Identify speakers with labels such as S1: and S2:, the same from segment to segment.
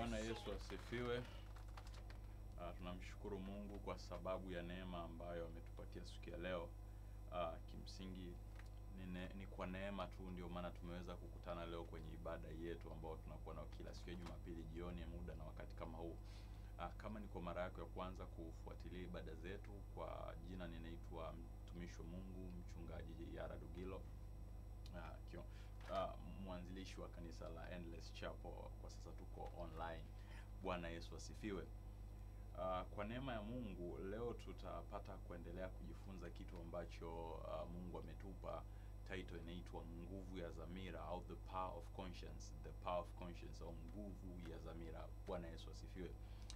S1: Bwana Yesu asifiwe. Uh, tunamshukuru Mungu kwa sababu ya neema ambayo ametupatia siku ya leo. Uh, kimsingi ni, ne, ni kwa neema tu ndio maana tumeweza kukutana leo kwenye ibada yetu ambayo tunakuwa nayo kila siku ya Jumapili jioni muda na wakati kama huu. Uh, kama ni kwa mara yako ya kwanza kufuatilia ibada zetu, kwa jina ninaitwa mtumishi wa Mungu mchungaji Yara Dugilo. Uh, kio, uh, mwanzilishi wa kanisa la Endless Chapel. Kwa sasa tuko online. Bwana Yesu asifiwe. Uh, kwa neema ya Mungu leo tutapata kuendelea kujifunza kitu ambacho uh, Mungu ametupa. Title inaitwa nguvu ya dhamira au the power of conscience, the power of conscience au nguvu ya dhamira. Bwana Yesu asifiwe.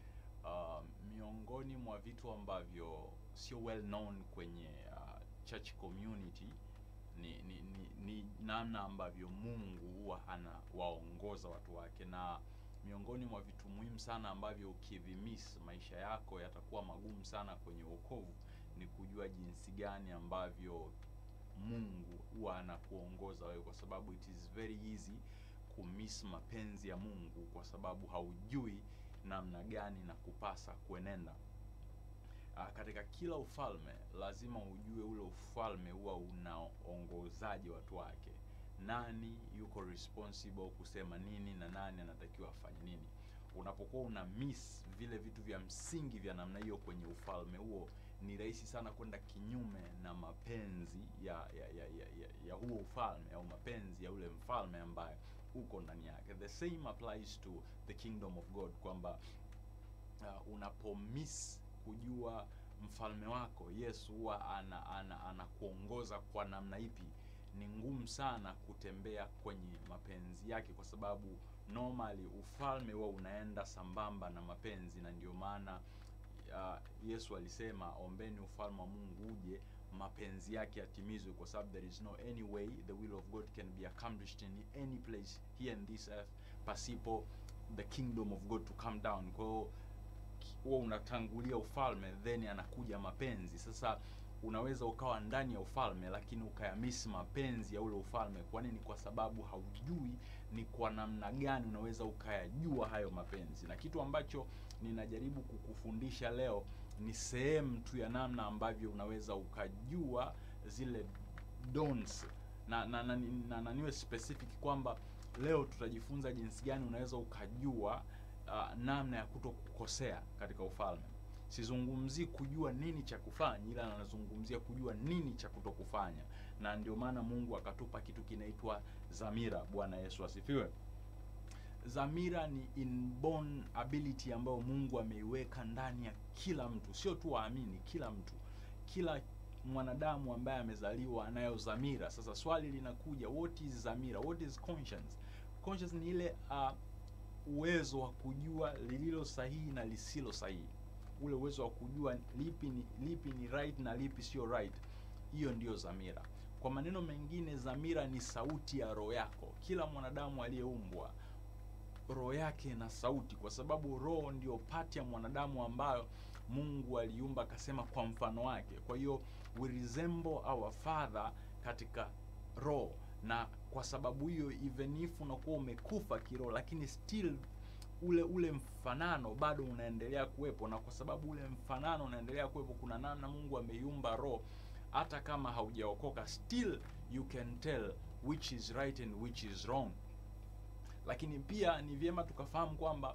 S1: Uh, miongoni mwa vitu ambavyo sio well known kwenye uh, church community ni, ni, ni, ni namna ambavyo Mungu huwa anawaongoza watu wake, na miongoni mwa vitu muhimu sana ambavyo ukivimis maisha yako yatakuwa magumu sana kwenye wokovu ni kujua jinsi gani ambavyo Mungu huwa anakuongoza wewe, kwa sababu it is very easy kumiss mapenzi ya Mungu kwa sababu haujui namna gani na kupasa kuenenda. Uh, katika kila ufalme lazima ujue ule ufalme huwa unaongozaje watu wake, nani yuko responsible kusema nini na nani anatakiwa afanye nini. Unapokuwa una miss vile vitu vya msingi vya namna hiyo kwenye ufalme huo, ni rahisi sana kwenda kinyume na mapenzi ya ya, ya, ya, ya, ya huo ufalme au mapenzi ya ule mfalme ambaye uko ndani yake. The same applies to the kingdom of God kwamba uh, unapomiss kujua mfalme wako Yesu huwa ana anakuongoza ana kwa namna ipi, ni ngumu sana kutembea kwenye mapenzi yake, kwa sababu normally ufalme huwa unaenda sambamba na mapenzi, na ndio maana uh, Yesu alisema ombeni ufalme wa Mungu uje, mapenzi yake yatimizwe, kwa sababu there is no any way the will of God can be accomplished in any place here in this earth pasipo the kingdom of God to come down. Kwa hiyo huwa unatangulia ufalme then anakuja mapenzi. Sasa unaweza ukawa ndani ya ufalme lakini ukayamisi mapenzi ya ule ufalme. Kwa nini? Kwa sababu haujui ni kwa namna gani unaweza ukayajua hayo mapenzi, na kitu ambacho ninajaribu kukufundisha leo ni sehemu tu ya namna ambavyo unaweza ukajua zile don'ts na na, na, na, na niwe specific kwamba leo tutajifunza jinsi gani unaweza ukajua Uh, namna ya kuto kukosea katika ufalme. Sizungumzii kujua nini cha kufanya, ila nazungumzia kujua nini cha kuto kufanya, na ndio maana Mungu akatupa kitu kinaitwa dhamira. Bwana Yesu asifiwe. Dhamira ni inborn ability ambayo Mungu ameiweka ndani ya kila mtu, sio tu waamini, kila mtu, kila mwanadamu ambaye amezaliwa anayo dhamira. Sasa swali linakuja, what is dhamira? What is conscience? Conscience ni ile uh, uwezo wa kujua lililo sahihi na lisilo sahihi, ule uwezo wa kujua lipi ni lipi ni right na lipi sio right. Hiyo ndiyo dhamira. Kwa maneno mengine, dhamira ni sauti ya roho yako. Kila mwanadamu aliyeumbwa roho yake na sauti, kwa sababu roho ndio pati ya mwanadamu ambayo Mungu aliumba akasema kwa mfano wake. Kwa hiyo we resemble our father katika roho na kwa sababu hiyo even if unakuwa umekufa kiroho, lakini still ule ule mfanano bado unaendelea kuwepo, na kwa sababu ule mfanano unaendelea kuwepo, kuna namna Mungu ameiumba roho, hata kama haujaokoka still you can tell which is right and which is wrong. Lakini pia ni vyema tukafahamu kwamba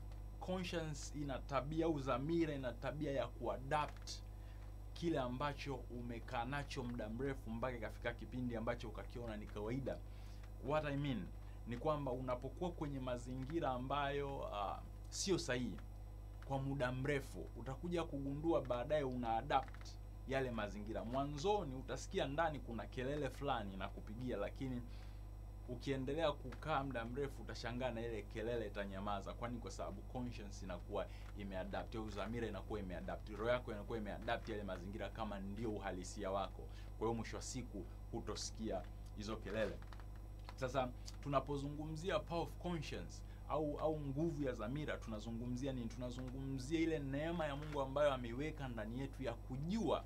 S1: conscience ina tabia au dhamira ina tabia ya kuadapt kile ambacho umekaa nacho muda mrefu mpaka ikafika kipindi ambacho ukakiona ni kawaida. What I mean ni kwamba unapokuwa kwenye mazingira ambayo uh, sio sahihi kwa muda mrefu, utakuja kugundua baadaye una adapt yale mazingira. Mwanzoni utasikia ndani kuna kelele fulani na kupigia, lakini ukiendelea kukaa muda mrefu utashangaa na ile kelele itanyamaza. Kwani kwa sababu conscience inakuwa imeadapt au dhamira inakuwa imeadapt, roho yako inakuwa imeadapt yale mazingira kama ndio uhalisia wako. Kwa hiyo mwisho wa siku hutosikia hizo kelele. Sasa tunapozungumzia power of conscience au au nguvu ya dhamira, tunazungumzia nini? Tunazungumzia ile neema ya Mungu ambayo ameiweka ndani yetu ya kujua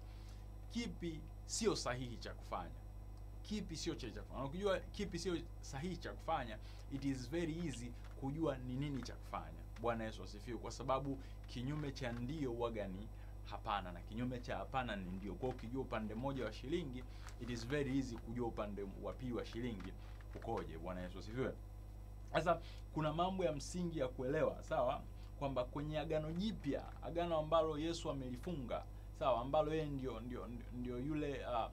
S1: kipi sio sahihi cha kufanya kipi sio cha cha kufanya. Ukijua kipi sio sahihi cha kufanya, it is very easy kujua ni nini cha kufanya. Bwana Yesu asifiwe, kwa sababu kinyume cha ndio huwaga ni hapana na kinyume cha hapana ni ndio. Kwa hiyo ukijua upande mmoja wa shilingi, it is very easy kujua upande wa pili wa shilingi ukoje. Bwana Yesu asifiwe. Sasa kuna mambo ya msingi ya kuelewa, sawa, kwamba kwenye agano jipya, agano ambalo Yesu amelifunga, sawa, ambalo yeye ndio ndio ndio yule uh,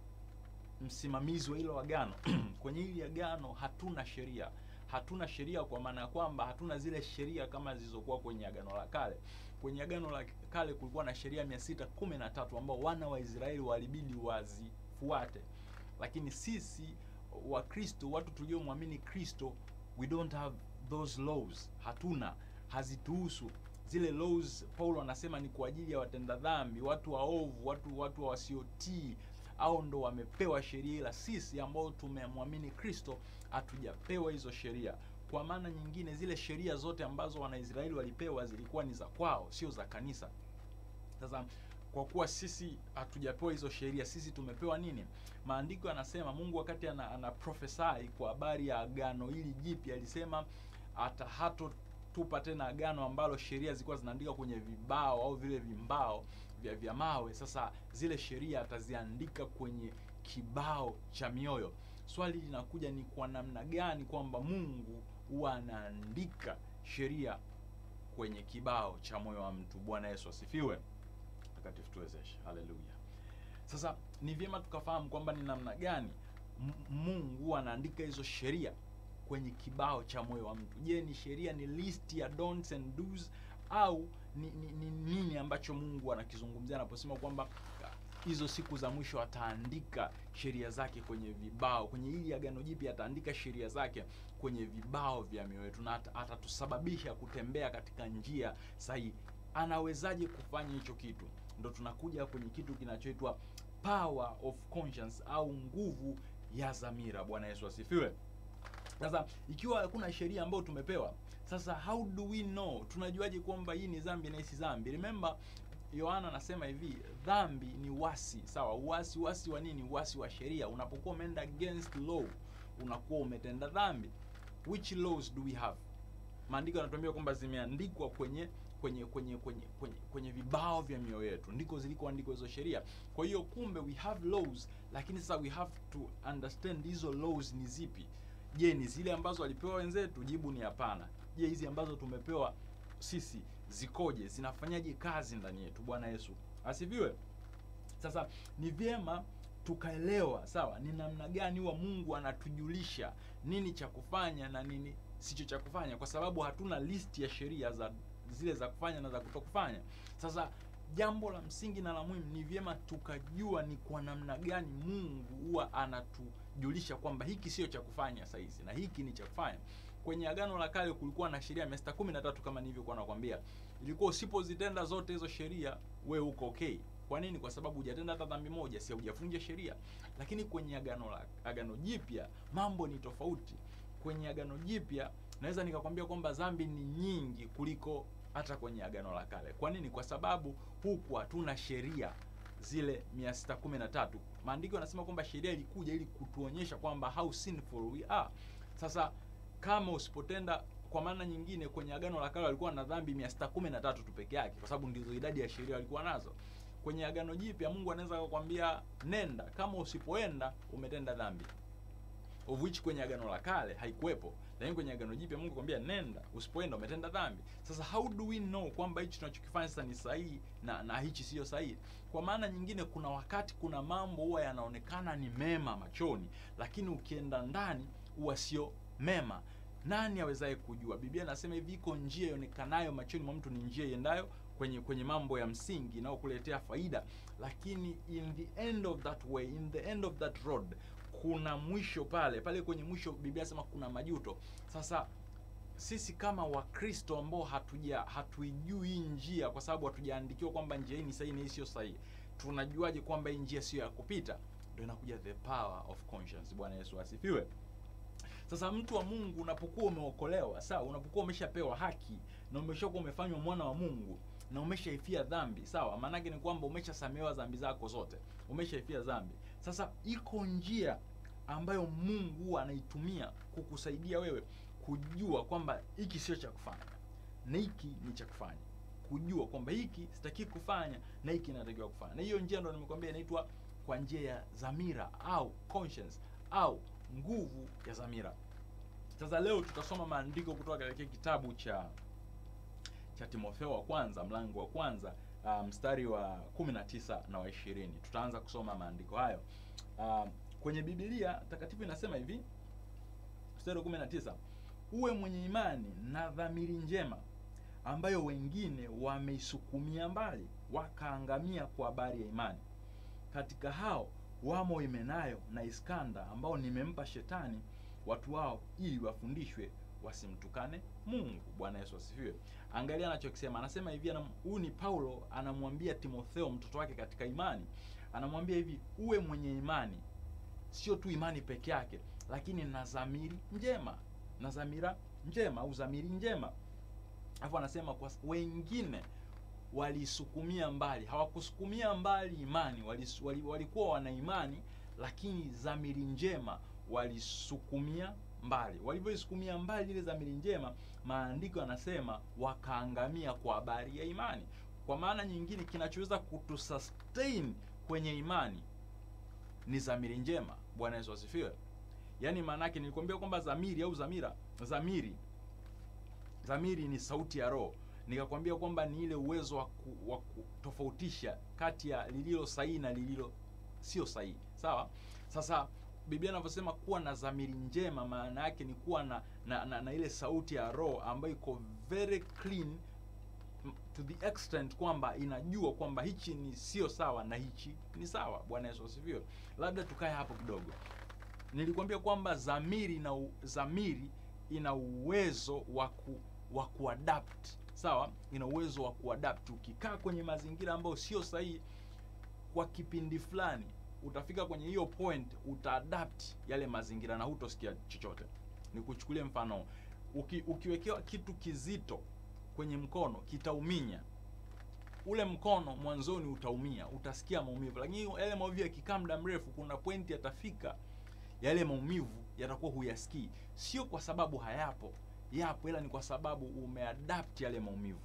S1: msimamizi wa hilo agano kwenye hili agano hatuna sheria hatuna sheria kwa maana ya kwamba hatuna zile sheria kama zilizokuwa kwenye agano la kale kwenye agano la kale kulikuwa na sheria mia sita kumi na tatu ambao wana wa israeli walibidi wazifuate lakini sisi wakristo watu tuliomwamini kristo we don't have those laws hatuna hazituhusu zile laws paulo anasema ni kwa ajili ya watenda dhambi watu waovu watu watu wasiotii au ndo wamepewa sheria ila sisi ambao tumemwamini kristo hatujapewa hizo sheria kwa maana nyingine zile sheria zote ambazo wanaisraeli walipewa zilikuwa ni za kwao sio za kanisa sasa kwa kuwa sisi hatujapewa hizo sheria sisi tumepewa nini maandiko yanasema mungu wakati ana, ana prophesy kwa habari ya agano hili jipya alisema hata hatotupa tena agano ambalo sheria zilikuwa zinaandika kwenye vibao au vile vimbao vya, vya mawe sasa zile sheria ataziandika kwenye kibao cha mioyo swali linakuja ni kwa namna gani kwamba mungu huwa anaandika sheria kwenye kibao cha moyo wa mtu bwana yesu asifiwe takatifu tuwezeshe haleluya sasa ni vyema tukafahamu kwamba ni namna gani M- mungu huwa anaandika hizo sheria kwenye kibao cha moyo wa mtu je ni sheria ni list ya don'ts and do's au ni, ni, ni nini ambacho mungu anakizungumzia anaposema kwamba hizo siku za mwisho ataandika sheria zake kwenye vibao kwenye hili agano jipya ataandika sheria zake kwenye vibao vya mioyo yetu na ata- atatusababisha kutembea katika njia sahihi anawezaje kufanya hicho kitu ndo tunakuja kwenye kitu kinachoitwa power of conscience au nguvu ya dhamira bwana yesu asifiwe sasa ikiwa hakuna sheria ambayo tumepewa sasa how do we know tunajuaje kwamba hii ni dhambi na hii si dhambi remember yohana anasema hivi dhambi ni wasi sawa uasi uasi wa nini uasi wa sheria unapokuwa umeenda against law unakuwa umetenda dhambi which laws do we have maandiko yanatuambia kwamba zimeandikwa kwenye kwenye kwenye kwenye kwenye kwenye vibao vya mioyo yetu ndiko zilikoandikwa hizo sheria kwa hiyo kumbe we have laws lakini sasa we have to understand hizo laws ni zipi je ni zile ambazo walipewa wenzetu jibu ni hapana je hizi ambazo tumepewa sisi zikoje zinafanyaje kazi ndani yetu bwana yesu asifiwe sasa ni vyema tukaelewa sawa ni namna gani huwa mungu anatujulisha nini cha kufanya na nini sicho cha kufanya kwa sababu hatuna list ya sheria za zile za kufanya na za kutokufanya sasa jambo la msingi na la muhimu ni vyema tukajua ni kwa namna gani mungu huwa anatujulisha kwamba hiki sio cha kufanya sahizi na hiki ni cha kufanya kwenye agano la kale kulikuwa na sheria mia sita kumi na tatu kama nilivyokuwa nakwambia ilikuwa usipozitenda zote hizo sheria we uko okay kwa nini kwa sababu hujatenda hata dhambi moja si hujavunja sheria lakini kwenye agano la agano jipya mambo ni tofauti kwenye agano jipya naweza nikakwambia kwamba dhambi ni nyingi kuliko hata kwenye agano la kale kwa nini kwa sababu huku hatuna sheria zile 613 maandiko yanasema kwamba sheria ilikuja ili kutuonyesha kwamba how sinful we are sasa kama usipotenda kwa maana nyingine kwenye agano la kale walikuwa na dhambi 613 tu peke yake kwa sababu ndizo idadi ya sheria walikuwa nazo kwenye agano jipya mungu anaweza kukwambia nenda kama usipoenda umetenda dhambi of which kwenye agano la kale haikuwepo lakini kwenye agano jipya mungu kwambia nenda usipoenda umetenda dhambi sasa how do we know kwamba hichi tunachokifanya sasa ni sahihi na na hichi siyo sahihi kwa maana nyingine kuna wakati kuna mambo huwa yanaonekana ni mema machoni lakini ukienda ndani huwa sio mema nani awezaye kujua biblia anasema hivi iko njia ionekanayo machoni mwa mtu ni njia iendayo kwenye kwenye mambo ya msingi inayokuletea faida lakini in the end of that way in the end of that road kuna mwisho pale pale kwenye mwisho biblia anasema kuna majuto sasa sisi kama wakristo ambao hatuja hatuijui hii njia kwa sababu hatujaandikiwa kwamba njia hii ni sahihi na hii sio sahihi tunajuaje kwamba hii njia sio ya kupita ndio inakuja the power of conscience bwana yesu asifiwe sasa mtu wa mungu unapokuwa umeokolewa sawa unapokuwa umeshapewa haki na umeshakuwa umefanywa mwana wa mungu na umeshaifia dhambi sawa maanake ni kwamba umeshasamehewa dhambi zako zote umeshaifia dhambi sasa iko njia ambayo mungu huwa anaitumia kukusaidia wewe kujua kwamba hiki sio cha kufanya na hiki ni cha kufanya kujua kwamba hiki sitaki kufanya na hiki natakiwa kufanya na hiyo njia ndo nimekwambia inaitwa kwa njia ya dhamira au conscience au nguvu ya dhamira sasa leo tutasoma maandiko kutoka katika kitabu cha cha timotheo wa kwanza mlango wa kwanza uh, mstari wa 19 na wa 20 tutaanza kusoma maandiko hayo uh, kwenye bibilia takatifu inasema hivi mstari wa 19 uwe mwenye imani na dhamiri njema ambayo wengine wameisukumia mbali wakaangamia kwa habari ya imani katika hao wamo Himenayo na Iskanda ambao nimempa shetani watu wao ili wafundishwe wasimtukane Mungu. Bwana Yesu asifiwe. Angalia anachokisema, anasema hivi, anam- huyu ni Paulo anamwambia Timotheo mtoto wake katika imani, anamwambia hivi, uwe mwenye imani, sio tu imani peke yake, lakini na dhamiri njema, na dhamira njema au dhamiri njema. Alafu anasema kwa wengine walisukumia mbali, hawakusukumia mbali imani, walis- wali- walikuwa wana imani, lakini dhamiri njema walisukumia mbali. Walivyoisukumia mbali ile dhamiri njema, maandiko yanasema wakaangamia kwa habari ya imani. Kwa maana nyingine, kinachoweza kutusustain kwenye imani ni dhamiri njema. Bwana Yesu asifiwe. Yaani maana yake nilikwambia kwamba dhamiri au dhamira, dhamiri dhamiri ni sauti ya roho nikakwambia kwamba ni ile uwezo wa, ku, wa kutofautisha kati ya lililo sahihi na lililo sio sahihi sawa sasa biblia inavyosema kuwa na dhamiri njema maana yake ni kuwa na na, na, na ile sauti ya roho ambayo iko very clean m- to the extent kwamba inajua kwamba hichi ni sio sawa na hichi ni sawa bwana yesu asifiwe labda tukae hapo kidogo nilikwambia kwamba dhamiri na u- dhamiri ina uwezo wa ku, wa kuadapt sawa ina uwezo wa kuadapt ukikaa kwenye mazingira ambayo sio sahihi kwa kipindi fulani utafika kwenye hiyo point utaadapt yale mazingira na hutosikia chochote nikuchukulie mfano uki, ukiwekewa kitu kizito kwenye mkono kitauminya ule mkono mwanzoni utaumia utasikia maumivu lakini yale maumivu yakikaa muda mrefu kuna pointi yatafika yale maumivu yatakuwa huyasikii sio kwa sababu hayapo yapo ila ni kwa sababu umeadapt yale maumivu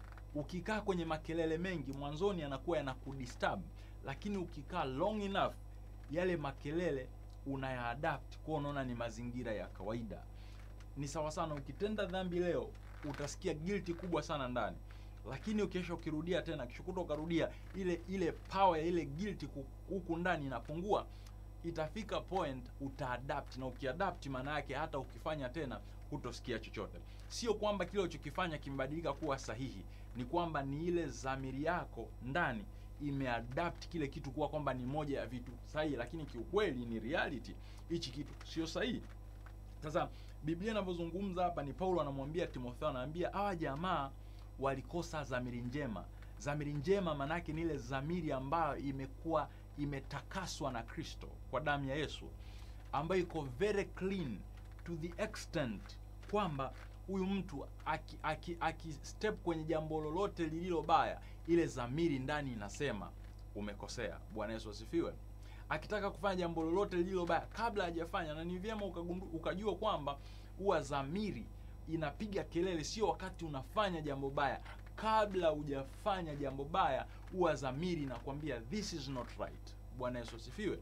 S1: ukikaa kwenye makelele mengi mwanzoni yanakuwa yanakudisturb lakini ukikaa long enough yale makelele unayaadapt kwa unaona ni mazingira ya kawaida ni sawa sana ukitenda dhambi leo utasikia guilty kubwa sana ndani lakini ukisha ukirudia tena kishukuta ukarudia ile ile power ya ile guilty ku- huku ndani inapungua itafika point utaadapt na ukiadapt maana yake hata ukifanya tena hutosikia chochote sio kwamba kile ulichokifanya kimebadilika kuwa sahihi ni kwamba ni ile dhamiri yako ndani imeadapt kile kitu kuwa kwamba ni moja ya vitu sahihi lakini kiukweli ni reality hichi kitu sio sahihi sasa biblia inavyozungumza hapa ni paulo anamwambia timotheo anaambia hawa jamaa walikosa dhamiri njema dhamiri njema maanaake ni ile dhamiri ambayo imekuwa imetakaswa na kristo kwa damu ya yesu ambayo iko very clean to the extent kwamba huyu mtu aki, aki, aki step kwenye jambo lolote lililo baya ile dhamiri ndani inasema umekosea bwana yesu asifiwe akitaka kufanya jambo lolote lililo baya kabla hajafanya na ni vyema ukagundu, ukajua kwamba huwa dhamiri inapiga kelele sio wakati unafanya jambo baya kabla hujafanya jambo baya huwa dhamiri inakwambia this is not right bwana yesu asifiwe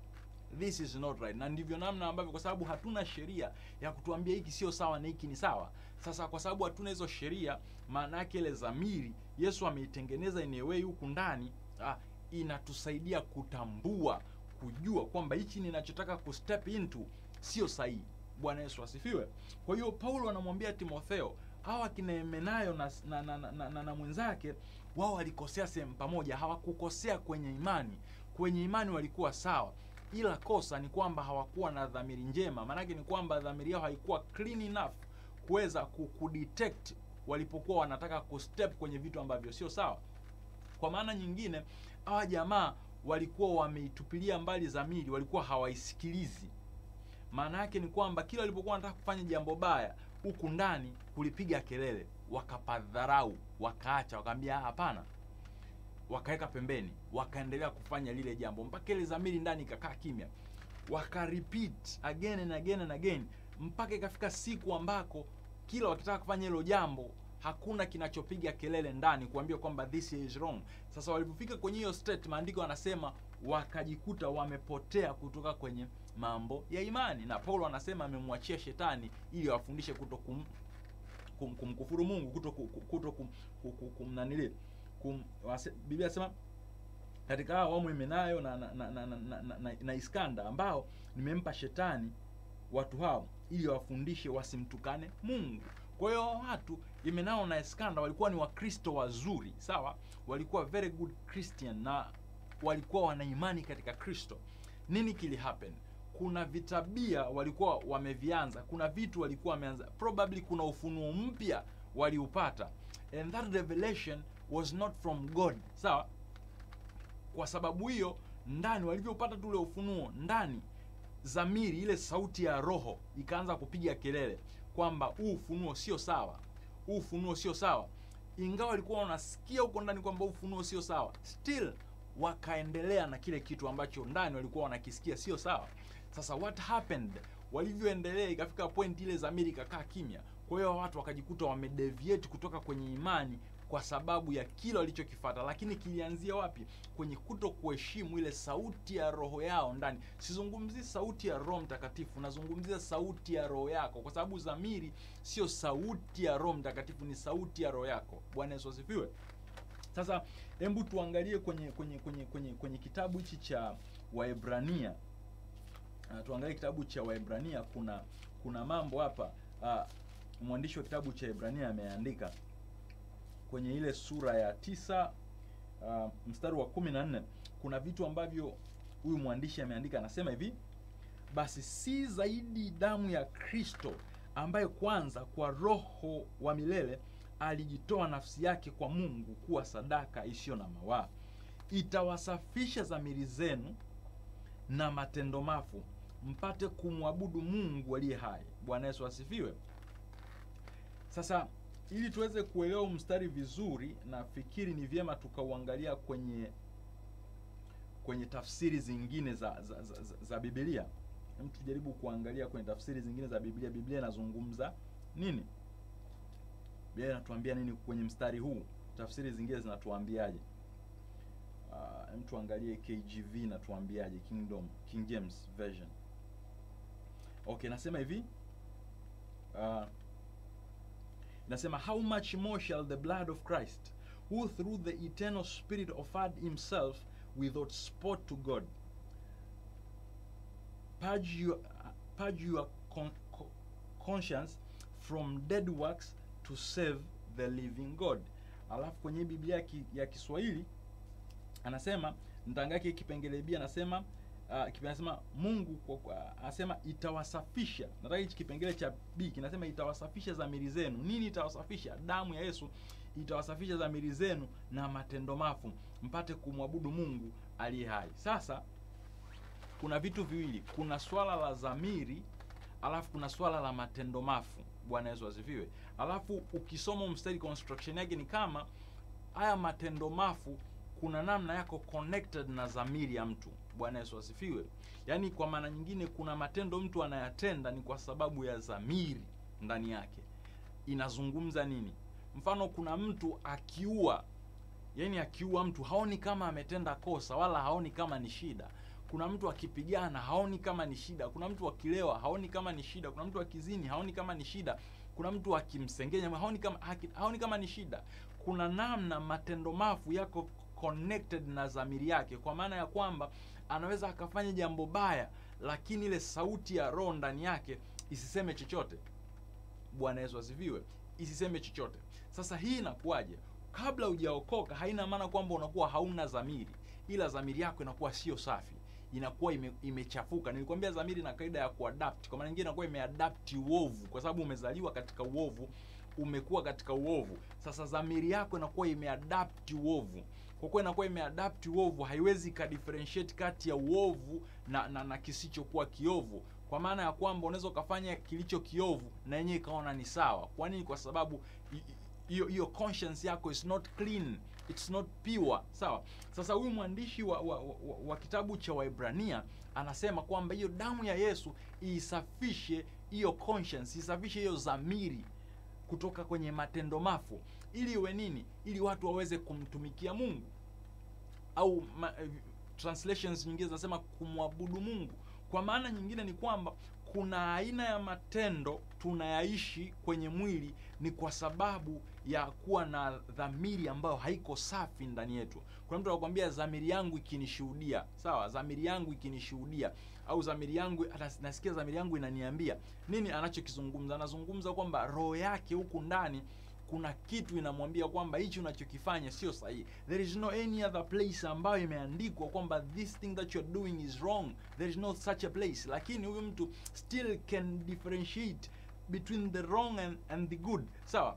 S1: this is not right na ndivyo namna ambavyo kwa sababu hatuna sheria ya kutuambia hiki sio sawa na hiki ni sawa sasa kwa sababu hatuna hizo sheria maana yake ile dhamiri yesu ameitengeneza in a way huku ndani ah, inatusaidia kutambua kujua kwamba hichi ninachotaka kustep into sio sahihi bwana yesu asifiwe kwa hiyo paulo anamwambia timotheo hawa kina Himenayo na, na, na, na, na, na, na mwenzake wao walikosea sehemu pamoja hawakukosea kwenye imani kwenye imani walikuwa sawa ila kosa ni kwamba hawakuwa na dhamiri njema maanake ni kwamba dhamiri yao haikuwa clean enough kuweza ku- kudetect walipokuwa wanataka kustep kwenye vitu ambavyo sio sawa kwa maana nyingine hawa jamaa walikuwa wameitupilia mbali dhamiri walikuwa hawaisikilizi maana yake ni kwamba kila walipokuwa wanataka kufanya jambo baya huku ndani kulipiga kelele wakapadharau wakaacha wakaambia "Ah, hapana wakaweka pembeni wakaendelea kufanya lile jambo mpaka ile dhamiri ndani ikakaa kimya waka repeat again and again and again mpaka ikafika siku ambako kila wakitaka kufanya hilo jambo hakuna kinachopiga kelele ndani kuambia kwamba this is wrong sasa walipofika kwenye hiyo state maandiko anasema wakajikuta wamepotea kutoka kwenye mambo ya imani na paulo anasema amemwachia shetani ili awafundishe kuto kum, kum, kumkufuru mungu kuto, ku- ku- kuto kum, kum, kum, kum, nanili kum, wase, biblia anasema katika hao wamo Himenayo na na, na, na, na, na, na, na Iskanda ambao nimempa shetani watu hao ili wafundishe wasimtukane Mungu. Kwa hiyo hao watu Himenayo na Iskanda walikuwa ni Wakristo wazuri, sawa, walikuwa very good Christian na walikuwa wana imani katika Kristo. Nini kili happen? Kuna vitabia walikuwa wamevianza, kuna vitu walikuwa wameanza, probably kuna ufunuo mpya waliupata, and that revelation was not from God, sawa kwa sababu hiyo ndani walivyopata tu ule ufunuo ndani zamiri ile sauti ya roho ikaanza kupiga kelele kwamba huu ufunuo sio sawa huu ufunuo sio sawa ingawa walikuwa wanasikia huko ndani kwamba huu ufunuo sio sawa still wakaendelea na kile kitu ambacho ndani walikuwa wanakisikia sio sawa sasa what happened walivyoendelea ikafika point ile zamiri ikakaa kimya kwa hiyo watu wakajikuta wamedeviate kutoka kwenye imani kwa sababu ya kile walichokifata lakini kilianzia wapi kwenye kuto kuheshimu ile sauti ya roho yao ndani sizungumzii sauti ya roho mtakatifu nazungumzia sauti ya roho yako kwa sababu zamiri sio sauti ya roho mtakatifu ni sauti ya roho yako bwana yesu asifiwe sasa hebu tuangalie kwenye kwenye kwenye kwenye kwenye kitabu hichi cha waebrania uh, tuangalie kitabu cha waebrania kuna kuna mambo hapa uh, mwandishi wa kitabu cha Ebrania ameandika kwenye ile sura ya tisa uh, mstari wa kumi na nne kuna vitu ambavyo huyu mwandishi ameandika anasema hivi basi si zaidi damu ya kristo ambaye kwanza kwa roho wa milele alijitoa nafsi yake kwa mungu kuwa sadaka isiyo na mawaa itawasafisha dhamiri zenu na matendo mafu mpate kumwabudu mungu aliye hai bwana yesu asifiwe sasa ili tuweze kuelewa huu mstari vizuri nafikiri ni vyema tukauangalia kwenye kwenye tafsiri zingine za za, za, za, za bibilia Hem tujaribu kuangalia kwenye tafsiri zingine za biblia biblia inazungumza nini biblia inatuambia nini kwenye mstari huu tafsiri zingine zinatuambiaje uh, hem tuangalie kgv inatuambiaje kingdom king james version okay nasema hivi uh, inasema how much more shall the blood of christ who through the eternal spirit offered himself without spot to god purge your, purge your con, co, conscience from dead works to save the living god alafu kwenye biblia ya, ki, ya kiswahili anasema nitaangalia kipengele b anasema uh, kipe- anasema mungu kwa, kwa, anasema itawasafisha nataka hichi kipengele cha b kinasema itawasafisha dhamiri zenu nini itawasafisha damu ya yesu itawasafisha dhamiri zenu na matendo mafu mpate kumwabudu mungu aliye hai sasa kuna vitu viwili kuna swala la dhamiri alafu kuna swala la matendo mafu bwana yesu asifiwe alafu ukisoma mstari construction yake ni kama haya matendo mafu kuna namna yako connected na dhamiri ya mtu bwana yesu asifiwe yaani kwa maana nyingine kuna matendo mtu anayatenda ni kwa sababu ya dhamiri ndani yake inazungumza nini mfano kuna mtu akiua yani akiua mtu haoni kama ametenda kosa wala haoni kama ni shida kuna mtu akipigana haoni kama ni shida kuna mtu akilewa haoni kama ni shida kuna mtu akizini haoni kama ni shida kuna mtu akimsengenya haoni kama haki- haoni kama ni shida kuna namna matendo mafu yako connected na dhamiri yake kwa maana ya kwamba anaweza akafanya jambo baya lakini ile sauti ya roho ndani yake isiseme chochote bwana yesu asifiwe isiseme chochote sasa hii inakuwaje kabla hujaokoka haina maana kwamba unakuwa hauna dhamiri ila dhamiri yako inakuwa sio safi inakuwa ime, imechafuka nilikwambia dhamiri na kaida ya kuadapt kwa maana nyingine inakuwa imeadapti uovu kwa sababu umezaliwa katika uovu umekuwa katika uovu sasa dhamiri yako inakuwa imeadapti uovu kwa kuwa inakuwa imeadapti uovu haiwezi ikadifferentiate kati ya uovu na, na, na kisichokuwa kiovu kwa maana ya kwamba unaweza ukafanya kilicho kiovu na yenyewe ikaona ni sawa kwa nini kwa sababu i- i- hiyo hiyo conscience yako is not clean it's not pure sawa sasa huyu mwandishi wa, wa, wa, wa kitabu cha waibrania anasema kwamba hiyo damu ya yesu iisafishe hiyo conscience isafishe hiyo dhamiri kutoka kwenye matendo mafu ili iwe nini ili watu waweze kumtumikia mungu au ma, eh, translations nyingine zinasema kumwabudu mungu kwa maana nyingine ni kwamba kuna aina ya matendo tunayaishi kwenye mwili ni kwa sababu ya kuwa na dhamiri ambayo haiko safi ndani yetu kuna mtu anakuambia dhamiri yangu ikinishuhudia sawa dhamiri yangu ikinishuhudia au dhamiri yangu anas- nasikia dhamiri yangu inaniambia nini anachokizungumza anazungumza kwamba roho yake huku ndani kuna kitu inamwambia kwamba hichi unachokifanya sio sahihi there is no any other place ambayo imeandikwa kwamba this thing that you're doing is wrong there is no such a place lakini huyu mtu still can differentiate between the wrong and, and the good sawa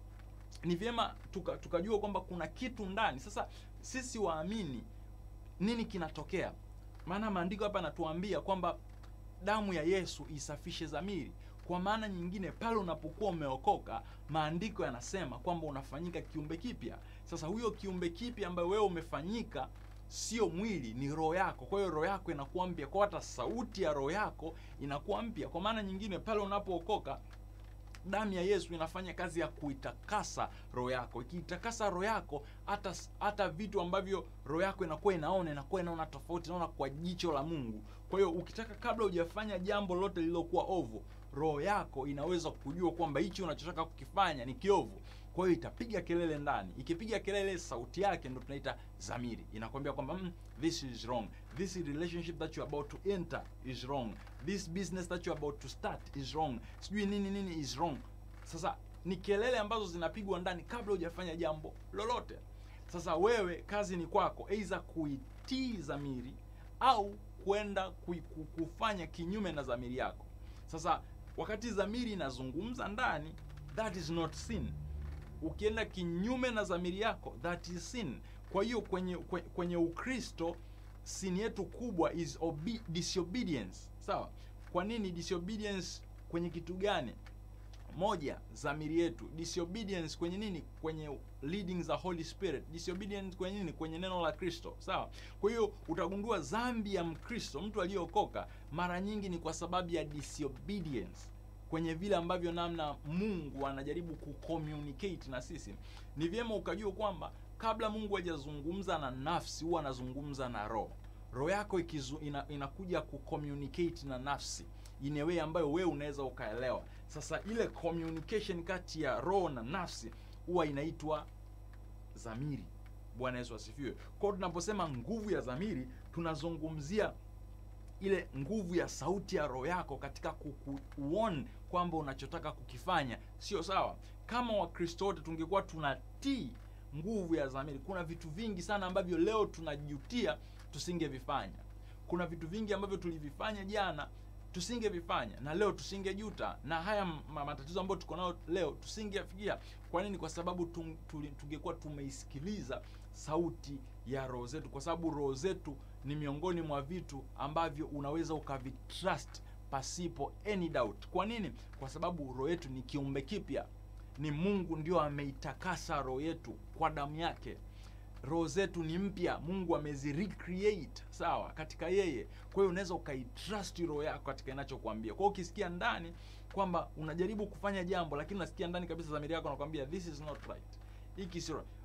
S1: ni vyema tuka- tukajua kwamba kuna kitu ndani sasa sisi waamini nini kinatokea maana maandiko hapa yanatuambia kwamba damu ya yesu isafishe dhamiri kwa maana nyingine pale unapokuwa umeokoka maandiko yanasema kwamba unafanyika kiumbe kipya sasa huyo kiumbe kipya ambayo wewe umefanyika sio mwili ni roho yako kwa hiyo roho yako inakuwa mpya kwa hata sauti ya roho yako inakuwa mpya kwa maana nyingine pale unapookoka damu ya yesu inafanya kazi ya kuitakasa roho yako ikiitakasa roho yako hata hata vitu ambavyo roho yako inakuwa inaona inakuwa inaona tofauti inaona kwa jicho la mungu kwa hiyo ukitaka kabla hujafanya jambo lote lililokuwa ovu roho yako inaweza kujua kwamba hichi unachotaka kukifanya ni kiovu kwa hiyo itapiga kelele ndani ikipiga kelele sauti yake ndo tunaita zamiri inakwambia kwamba mm, this is wrong this relationship that you're about to enter is wrong this business that you're about to start is wrong sijui nini nini is wrong sasa ni kelele ambazo zinapigwa ndani kabla hujafanya jambo lolote sasa wewe kazi ni kwako aidha kuitii dhamiri au kwenda kui- ku- kufanya kinyume na dhamiri yako sasa wakati dhamiri inazungumza ndani that is not sin ukienda kinyume na dhamiri yako that is sin kwa hiyo kwenye kwe- kwenye ukristo sin yetu kubwa is obe- disobedience sawa kwa nini disobedience kwenye kitu gani moja dhamiri yetu disobedience kwenye nini kwenye leading za holy spirit disobedience kwenye nini kwenye neno la kristo sawa kwa hiyo utagundua dhambi ya mkristo mtu aliyeokoka mara nyingi ni kwa sababu ya disobedience kwenye vile ambavyo namna mungu anajaribu kucommunicate na sisi ni vyema ukajua kwamba kabla mungu hajazungumza na nafsi huwa anazungumza na roho roho yako ikizu, ina, inakuja kucommunicate na nafsi in a way ambayo wewe unaweza ukaelewa sasa ile communication kati ya roho na nafsi huwa inaitwa dhamiri bwana yesu asifiwe kwao tunaposema nguvu ya dhamiri tunazungumzia ile nguvu ya sauti ya roho yako katika kukuon kwamba unachotaka kukifanya sio sawa kama wakristo wote tungekuwa tunatii nguvu ya dhamiri kuna vitu vingi sana ambavyo leo tunajutia tusingevifanya kuna vitu vingi ambavyo tulivifanya jana tusingevifanya na leo tusingejuta na haya ma- matatizo ambayo tuko nayo leo tusingefikia kwa nini kwa sababu tung- tuli- tungekuwa tumeisikiliza sauti ya roho zetu kwa sababu roho zetu ni miongoni mwa vitu ambavyo unaweza ukavitrust pasipo any doubt kwa nini kwa sababu roho yetu ni kiumbe kipya ni mungu ndio ameitakasa roho yetu kwa damu yake roho zetu ni mpya mungu amezi recreate sawa katika yeye kwa hiyo unaweza ukaitrust roho yako katika inachokuambia kwa hiyo ukisikia ndani kwamba unajaribu kufanya jambo lakini unasikia ndani kabisa dhamiri yako nakwambia this is not right hiki sio right."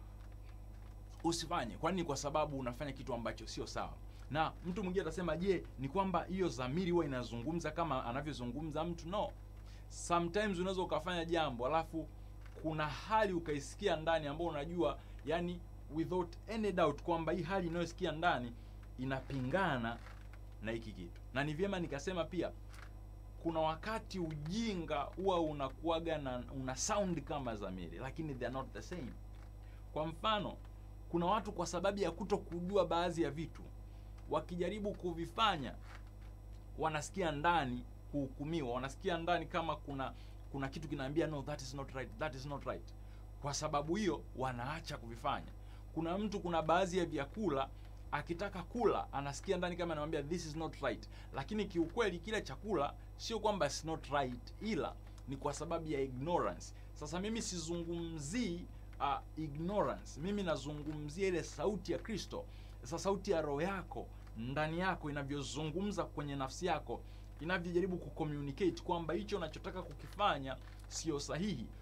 S1: usifanye kwani kwa sababu unafanya kitu ambacho sio sawa na mtu mwingine atasema je ni kwamba hiyo dhamiri huwa inazungumza kama anavyozungumza mtu no sometimes unaweza ukafanya jambo alafu kuna hali ukaisikia ndani ambayo unajua yani without any doubt kwamba hii hali inayosikia ndani inapingana na hiki kitu na ni vyema nikasema pia kuna wakati ujinga huwa unakuaga na una sound kama dhamiri lakini they are not the same kwa mfano kuna watu kwa sababu ya kuto kujua baadhi ya vitu wakijaribu kuvifanya wanasikia ndani kuhukumiwa wanasikia ndani kama kuna kuna kitu kinaambia no that is not right that is not right kwa sababu hiyo wanaacha kuvifanya kuna mtu kuna baadhi ya vyakula akitaka kula anasikia ndani kama anamwambia this is not right lakini kiukweli kile chakula sio kwamba it's not right ila ni kwa sababu ya ignorance sasa mimi sizungumzii uh, ignorance mimi nazungumzia ile sauti ya kristo sasa sauti ya roho yako ndani yako inavyozungumza kwenye nafsi yako inavyojaribu kucommunicate kwamba hicho unachotaka kukifanya sio sahihi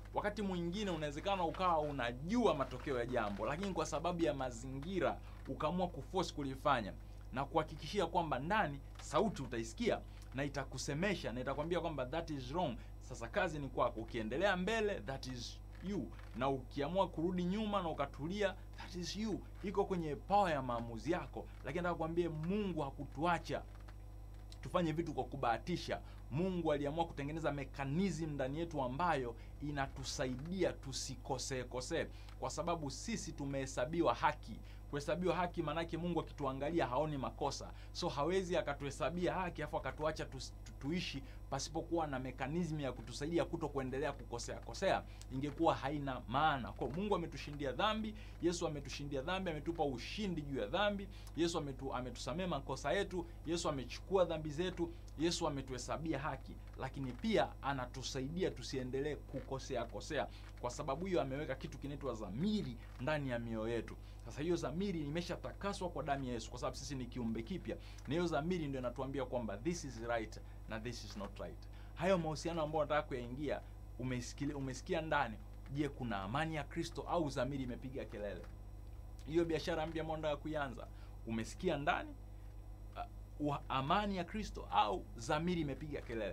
S1: Wakati mwingine unawezekana ukawa unajua matokeo ya jambo, lakini kwa sababu ya mazingira ukaamua kuforce kulifanya na kuhakikishia kwamba ndani sauti utaisikia na itakusemesha na itakwambia kwamba that is wrong. Sasa kazi ni kwako, ukiendelea mbele that is you, na ukiamua kurudi nyuma na ukatulia that is you. Iko kwenye power ya maamuzi yako, lakini nataka kuambie Mungu hakutuacha tufanye vitu kwa kubahatisha. Mungu aliamua kutengeneza mekanizmu ndani yetu ambayo inatusaidia tusikosee kosee, kwa sababu sisi tumehesabiwa haki. Kuhesabiwa haki maanake Mungu akituangalia haoni makosa, so hawezi akatuhesabia haki afu akatuacha tu, tu, tuishi pasipokuwa na mekanizmu ya kutusaidia kuto kuendelea kukosea kosea, ingekuwa haina maana. Kwa Mungu ametushindia dhambi, Yesu ametushindia dhambi, ametupa ushindi juu ya dhambi. Yesu ametu, ametusamea makosa yetu, Yesu amechukua dhambi zetu, Yesu ametuhesabia haki, lakini pia anatusaidia tusiendelee kukosea kosea. Kwa sababu hiyo ameweka kitu kinaitwa dhamiri ndani ya mioyo yetu. Sasa hiyo dhamiri imeshatakaswa kwa damu ya Yesu, kwa sababu sisi ni kiumbe kipya, na hiyo dhamiri ndio inatuambia kwamba this is right na this is not right. Hayo mahusiano ambayo nataka kuyaingia, umesikia umesikia ndani, je, kuna amani ya Kristo au dhamiri imepiga kelele? Hiyo biashara mpya ambayo nataka kuianza, umesikia ndani uh, amani ya Kristo au dhamiri imepiga kelele?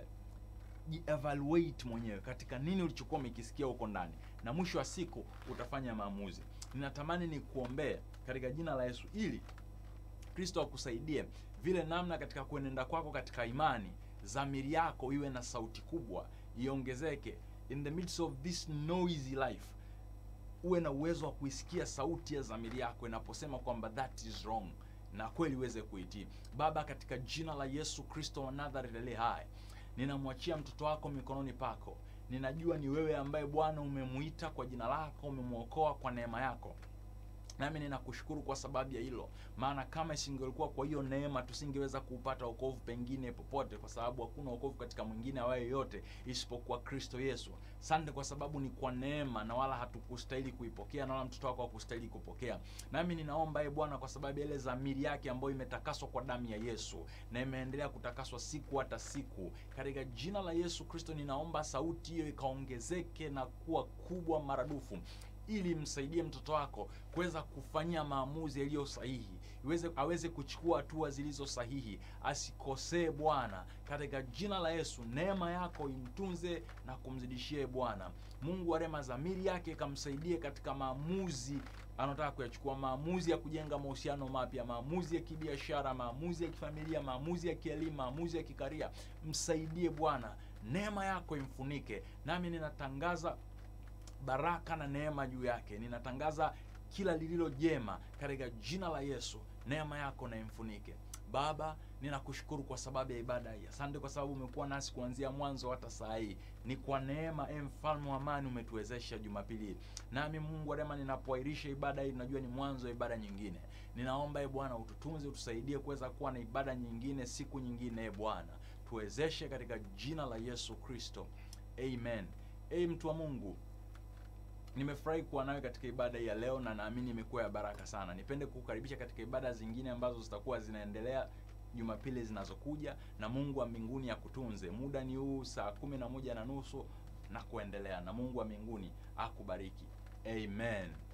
S1: Jievaluate mwenyewe katika nini ulichokuwa umekisikia huko ndani, na mwisho wa siku utafanya maamuzi. Ninatamani ni kuombea katika jina la Yesu ili Kristo akusaidie vile namna katika kuenenda kwako katika imani, dhamiri yako iwe na sauti kubwa, iongezeke in the midst of this noisy life, uwe na uwezo wa kuisikia sauti ya dhamiri yako inaposema kwamba that is wrong, na kweli uweze kuitii. Baba, katika jina la Yesu Kristo wa Nazareti aliye hai, ninamwachia mtoto wako mikononi pako. Ninajua ni wewe ambaye Bwana umemuita kwa jina lako, umemwokoa kwa neema yako nami ninakushukuru kwa sababu ya hilo, maana kama isingelikuwa kwa hiyo neema tusingeweza kuupata wokovu pengine popote, kwa sababu hakuna wokovu katika mwingine awaye yoyote isipokuwa Kristo Yesu. Sante kwa sababu ni kwa neema na wala hatukustahili kuipokea na wala mtoto wako hakustahili kupokea. Nami ninaomba ye Bwana, kwa sababu ya ile dhamiri yake ambayo imetakaswa kwa damu ya Yesu na imeendelea kutakaswa siku hata siku, katika jina la Yesu Kristo ninaomba sauti hiyo ikaongezeke na kuwa kubwa maradufu ili msaidie mtoto wako kuweza kufanyia maamuzi yaliyo sahihi, iweze aweze kuchukua hatua zilizo sahihi, asikosee Bwana, katika jina la Yesu. Neema yako imtunze na kumzidishie Bwana Mungu wa rehema, dhamiri yake ikamsaidie katika maamuzi anataka kuyachukua, maamuzi ya kujenga mahusiano mapya, maamuzi ya kibiashara, maamuzi ya kifamilia, maamuzi ya kielimu, maamuzi ya kikaria. Msaidie Bwana, neema yako imfunike, nami ninatangaza baraka na neema juu yake. Ninatangaza kila lililo jema katika jina la Yesu, neema yako na imfunike. Baba, ninakushukuru kwa sababu ya ibada hii. Asante kwa sababu umekuwa nasi kuanzia mwanzo hata saa hii. Ni kwa neema, e mfalme wa amani, umetuwezesha Jumapili hii. Nami Mungu wa rehema, ninapoahirisha ibada hii, najua ni mwanzo wa ibada nyingine. Ninaomba e Bwana, ututunze, utusaidie kuweza kuwa na ibada nyingine siku nyingine. E Bwana, tuwezeshe katika jina la Yesu Kristo, amen. E mtu wa Mungu, nimefurahi kuwa nawe katika ibada hii ya leo na naamini imekuwa ya baraka sana. Nipende kukukaribisha katika ibada zingine ambazo zitakuwa zinaendelea Jumapili zinazokuja, na Mungu wa mbinguni akutunze. Muda ni huu saa kumi na moja na nusu na kuendelea, na Mungu wa mbinguni akubariki. Amen.